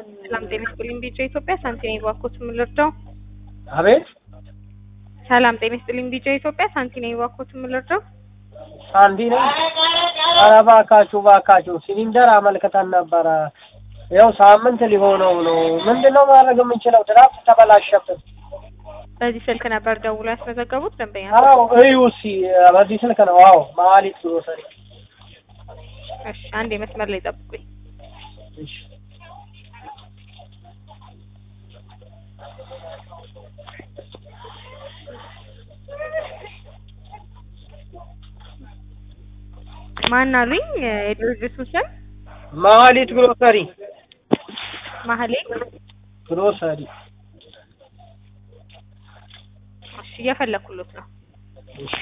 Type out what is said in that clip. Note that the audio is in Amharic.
ሰላም ጤና ይስጥልኝ ቢጫ ኢትዮጵያ ሳንቲኔ ባኮት የምልርዳው አቤት ሰላም ጤና ይስጥልኝ ቢጫ ኢትዮጵያ ሳንቲኔ ባኮት የምልርዳው ሳንዲ ነኝ። ኧረ እባካችሁ እባካችሁ ሲሊንደር አመልክተን ነበረ። ያው ሳምንት ሊሆነው ነው። ምንድን ነው ማድረግ የምንችለው? ድራፍት ተበላሸብን። በዚህ ስልክ ነበር ደውሎ ያስመዘገቡት ደንበኛ አዎ እዩ እስኪ በዚህ ስልክ ነው። አዎ መሀሊት ግሮሰሪ። እሺ አንድ የመስመር ላይ ጠብቁኝ እሺ ማን አሉኝ የድርጅቱ ስም መሀሊት ግሮሰሪ ማህሌ ግሮሰሪ። እሺ እየፈለኩሎት ነው እሺ